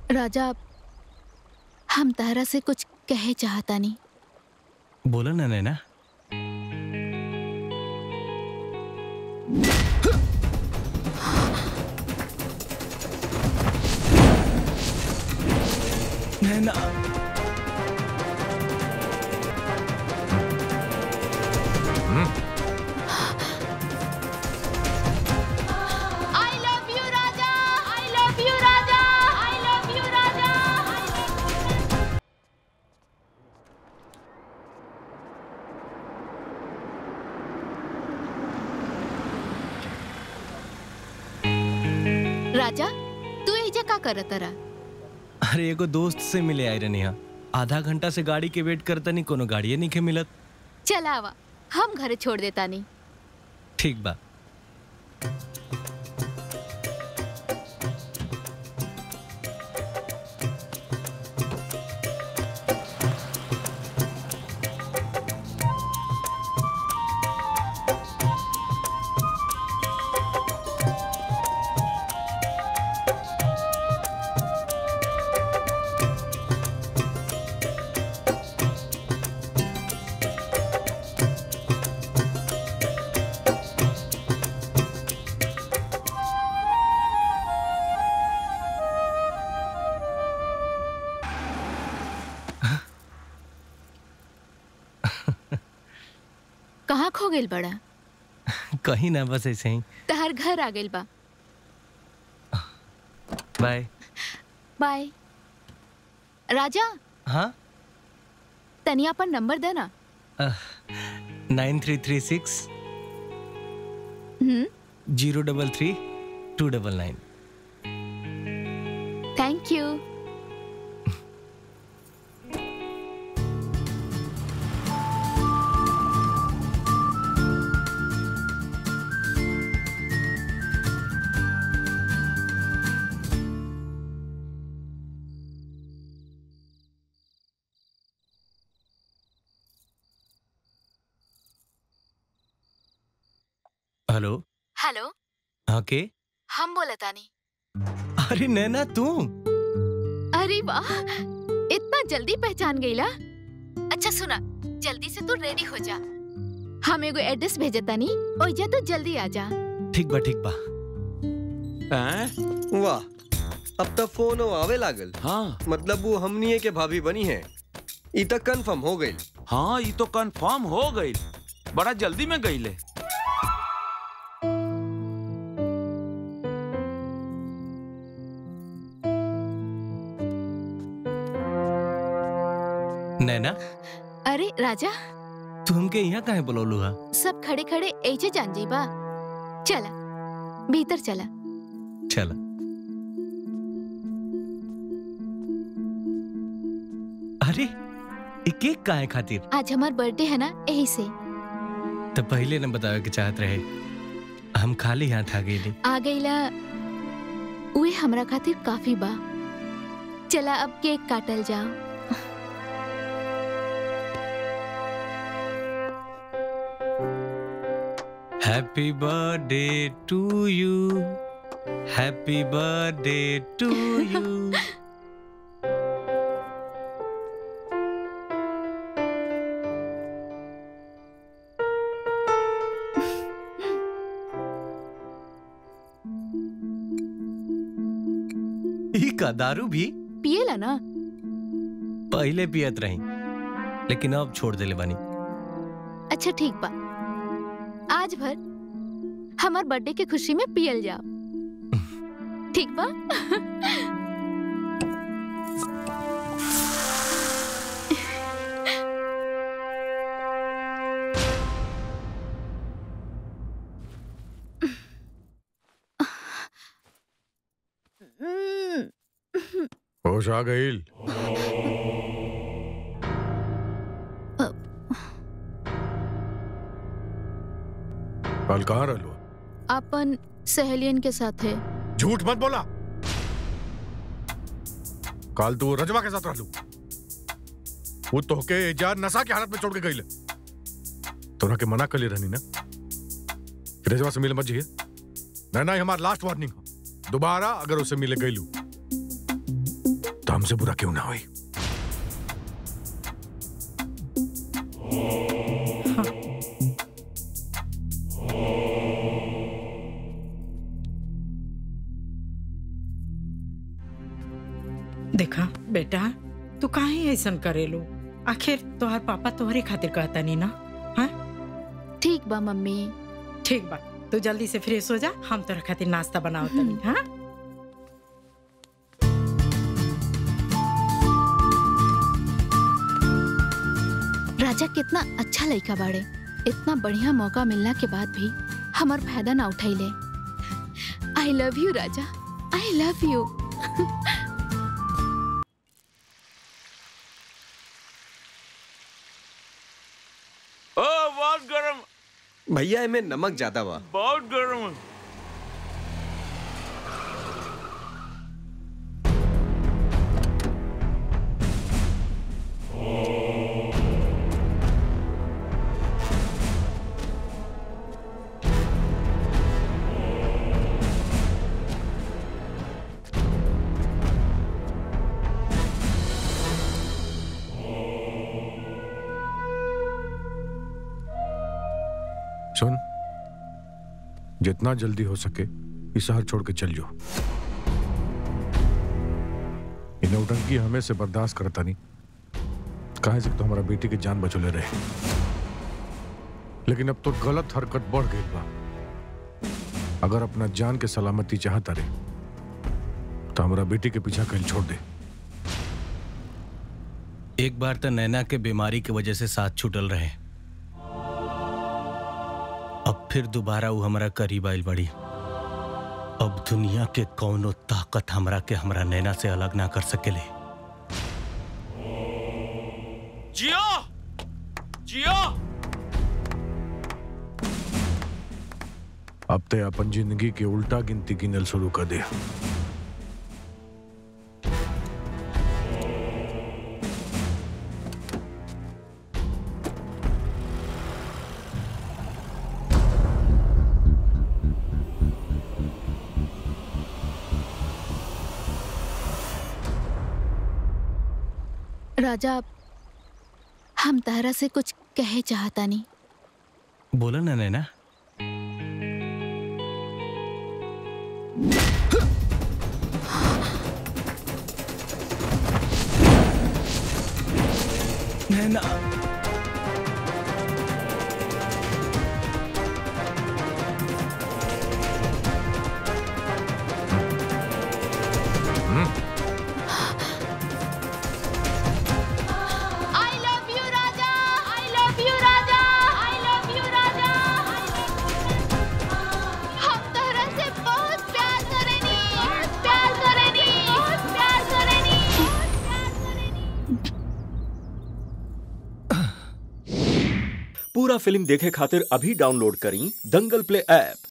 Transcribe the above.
राजा हम तारा से कुछ कहे चाहता नहीं बोलो ना नैना नैना आई लव यू राजा आई लव यू राजा आई लव यू राजा राजा तू एजा का करत रहा अरे एगो दोस्त से मिले आई रहनी हा आधा घंटा से गाड़ी के वेट करता नहीं कोनो गाड़िए नहीं के मिलत चला आवा हम घर छोड़ देता नहीं ठीक बा कहाँ खो गेल बड़ा कहीं ना बस ऐसे ही तहर घर आ गेल बा बाय बाय राजा हाँ तनी अपन नंबर दे ना nine three three six hmm zero double three two double nine thank you hello hello हाँ के हम बोलता नहीं अरे नैना तू अरे वाह इतना जल्दी पहचान गईला अच्छा सुना जल्दी से तू रेडी हो जा हम एगो एड्रेस भेजता नहीं ओइजा तू जल्दी आ जा ठीक बा ठीक बा हैं? वाह अब तक फोन आवे लागल हाँ मतलब वो हमनिए के भाभी बनी है ई तक कंफर्म हो गई हाँ ये तो कंफर्म हो गई बड़ा जल्दी में गईले नैना अरे राजा तू हमके यहाँ काहे बोलौलू हा सब खड़े खड़े ऐसे जान जाइबा चला भीतर चला चल अरे ये केक काहे खातिर आज हमार बर्थडे है ना यही से तो पहले न बतावे के चाहत रहे हम खाली हाथ आ गईली आ गईला उहे हमरा खातिर काफी बा चला अब केक काटल जाओ happy birthday to you happy birthday to you ई का दारू भी पिएला ना पहले पियत रही लेकिन अब छोड़ देले बानी अच्छा ठीक बा आज भर हमार बर्थडे के खुशी में पियल जाओ ठीक बा होश आ गईल कल कहाँ रहलो अपन सहेलियन के साथ है झूठ मत बोला कल तू रजवा के साथ रहलू वो तोहके एजा नशा की हालत में छोड़ के गई तोरा के मना कर ले रहनी ना कि रजवा से मिले मत जाइए ना ना ये हमारा लास्ट वार्निंग है दोबारा अगर उसे मिले गईलू हमसे बुरा क्यों ना हुई देखा बेटा तू काहे ऐसन करेलो आखिर तोहार पापा तोहरे खातिर कहता नहीं ना हाँ ठीक बा मम्मी ठीक बा तू जल्दी से फ्रेश हो जा हम तोहरा खातिर नाश्ता बनाओ तनी हाँ राजा कितना अच्छा लड़का बाड़े इतना बढ़िया मौका मिलना के बाद भी हमार फायदा ना उठैले आई लव यू राजा आई लव यू ओ बहुत गरम भैया एमे नमक ज्यादा बा बहुत गरम है। सुन जितना जल्दी हो सके इस शहर छोड़ के चल जाओ इन नौटंकी हमें से बर्दाश्त करता नहीं कहे से तो हमारा बेटी की जान बचोले रहे लेकिन अब तो गलत हरकत बढ़ गई बा अगर अपना जान के सलामती चाहता रे तो हमारा बेटी के पीछा कहीं छोड़ दे एक बार तो नैना के बीमारी की वजह से साथ छूटल रहे अब फिर दोबारा वो हमारा करीब आइल बड़ी अब दुनिया के कौनो ताकत हमरा के हमरा नैना से अलग ना कर सकेले जियो जियो अब ते अपन जिंदगी के उल्टा गिनती गिनल शुरू कर दे राजा हम तारा से कुछ कहे चाहता नहीं बोला ना नैना नैना आई लव यू राजा आई लव यू राजा आई लव यू राजा हम तोहरा से बहुत प्यार करेनी बहुत प्यार करेनी बहुत प्यार करेनी बहुत प्यार करेनी पूरा फिल्म देखे खातिर अभी डाउनलोड करी दंगल प्ले ऐप